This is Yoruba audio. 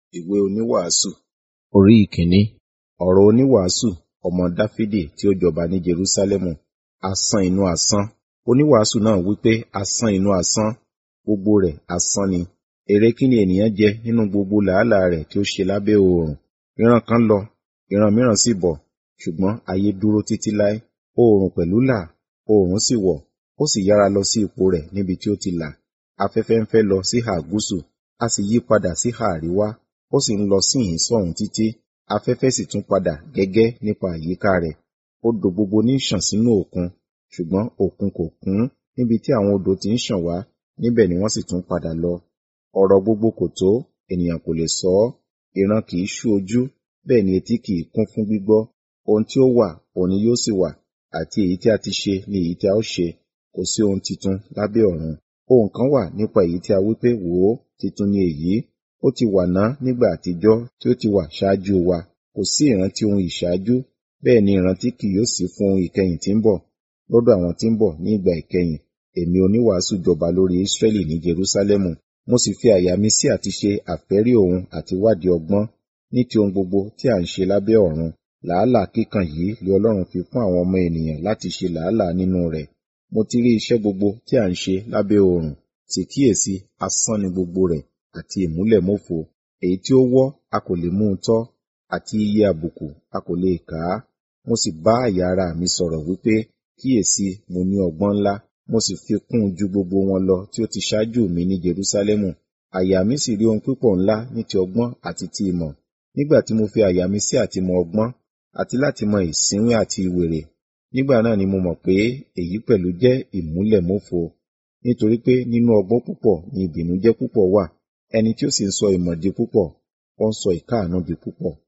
Ìwé oníwàásù Orí ìkíní. Ọ̀rọ̀ oníwàásù ọmọ Dáfídì tí ó jọba ní Jerúsálẹ́mù. Asán inú asán. Oníwàásù náà wí pé asán inú asán, gbogbo rẹ̀ asán ni. Èrè kí ni ènìyàn jẹ nínú gbogbo làálàá rẹ̀ tí ó ṣe lábẹ́ oòrùn? Ìran kan lọ, ìran mìíràn sì bọ̀, ṣùgbọ́n ayé dúró títí láé. Oòrùn pẹ̀lú là, oòrùn sì wọ̀, ó sì yára lọ sí ipò rẹ̀ níbi tí ó ti là. Afẹ́fẹ́ ń fẹ́ lọ síhà gúúsù, a sì yí padà síhà àríwá, ó sì ń lọ síhìn sọ́hùn títí. Afẹ́fẹ́ sì tún padà gẹ́gẹ́ nípa àyíká rẹ̀. Odò gbogbo ní ṣàn sínú òkun, ṣùgbọ́n òkun kò kún níbi tí àwọn odò ti ń ṣàn wá, níbẹ̀ ni wọ́n sì tún padà lọ. Ọ̀rọ̀ gbogbo kò tó, ènìyàn kò lè sọ ọ́. Ìran kì í ṣú ojú, bẹ́ẹ̀ ni etí kì í kún fún gbígbọ́. Ohun tí ó wà, òun ni yóò sì wà, àti èyí tí a ti ṣe ni èyí tí a ó ṣe. Kò sí ohun titun lábẹ́ ọ̀run. Ohun kan wà nípa èyí tí a wí pé, wò ó, titun ni èyí. Ó ti wà ná nígbà àtijọ́ tí ó ti wà ṣáájú wa. Kò sí ìrántí ohun ìṣáájú, bẹ́ẹ̀ ni ìrántí kì yóò sí fún ohun ìkẹyìn tí ń bọ̀. Lọ́dọ̀ àwọn tí ń bọ̀ ní ìgbà ìkẹyìn, èmi oníwàásù jọba lórí Ísírẹ́lì ní Jerúsálẹ́mù. Mo sì fi àyà mi sí àti ṣe àfẹ́rí òun àti wádìí ọgbọ́n ní ti ohun gbogbo tí à ń ṣe lábẹ́ ọ̀run. Làálàá kíkan yìí lé Ọlọ́run fi fún àwọn ọmọ ènìyàn láti ṣe làálàá nínú rẹ̀. Mo ti rí iṣẹ́ gbogbo tí à ń ṣe lábẹ́ oòrùn, sì kíyèsi asán ni gbogbo rẹ̀ àti ìmúlẹ̀mófo. Èyí tí ó wọ́ a kò lè mú un tọ́, àti iye àbùkù a kò lè kà á. Mo sì bá àyà ara mi sọ̀rọ̀ wípé, kíyèsi mo ní ọgbọ́n ńlá, mo sì fi kún un ju gbogbo wọn lọ tí ó ti ṣáájú mi ní Jerúsálẹ́mù. Àyà mi sì rí ohun pípọ̀ ńlá ní ti ọgbọ́n àti ti ìmọ̀. Nígbà tí mo fi àyà mi sí àti mọ ọgbọ́n, àti láti mọ ìsínwín àti ìwèrè, nígbà náà ni mo mọ̀ pé èyí pẹ̀lú jẹ́ ìmúlẹ̀mófo. Nítorí pé nínú ọgbọ́n púpọ̀ ni ìbìnújẹ́ púpọ̀ wà, ẹni tí ó sì ń sọ ìmọ̀ di púpọ̀, ó ń sọ ìkáàánú di púpọ̀.